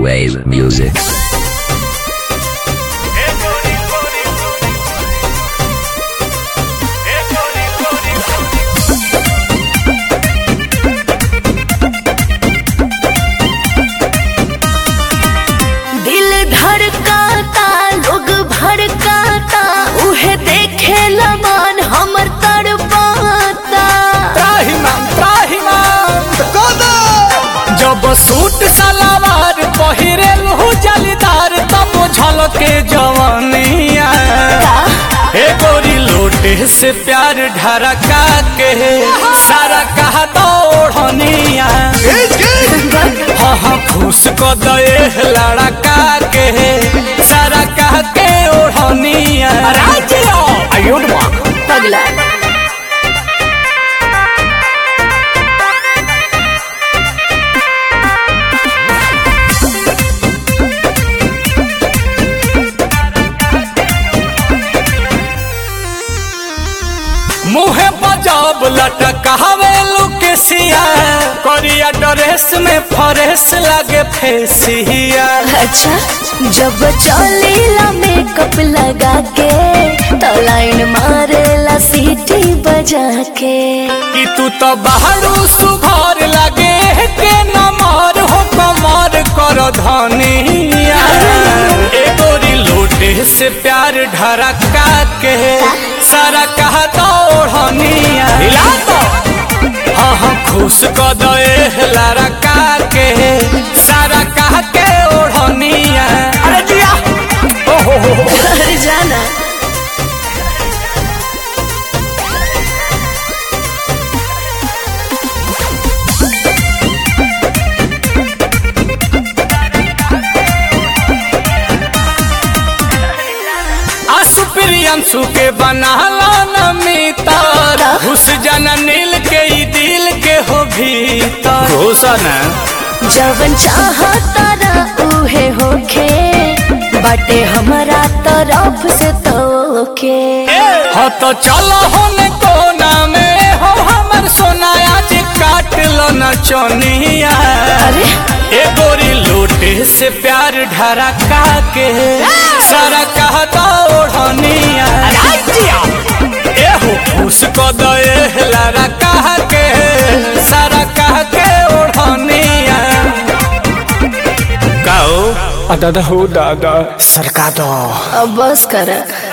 Wave music. दिल धड़काता लोग भड़काता उहे देखे लमान हमर तड़पाता त्राहिमाम त्राहिमाम जब सूट सलवार पहिरेल हो जलीदार तब झलके जवानिया हे गोरी लोटे से प्यार ढरका के सारा कहा दौड़निया हाँ हाँ फूस को दे लड़का के सारा कह के ओढ़निया आयुड पगला मुहे बजाब लटकावे लुकेसिया करिया ड्रेस में फरेस लागे फेसिया अच्छा जब चलेला मेकअप लगा के तो लाइन मारेला सीटी बजा के कि तू तो बाहरू सुघर लागे के नमर हो कमर कर धनिया ए गोरी लोटे से प्यार ढरका के सारा कहा दौड़निया हिला तो हाँ हाँ खुश क दे लड़का के सारा कह के ओढ़निया अरे जिया ओहो हो हो अरे जाना आसु प्रियंशु के बनाला न मितर घुस जाना नील के ई दिल के हो भीतर घुसन जवन चाहता ना उहे होखे बाटे हमारा तरफ से तोके हाँ तो चलो होने कोना में हो हमर सोनाया जे काट लो न चोनिया अरे ए गोरी लोटे से प्यार ढरका के सारा कहता ओढ़निया ए हो फूस को दे लारा कह के सारा कह के ओढ़निया गाओ दादा हो दादा सरका दो अब बस कर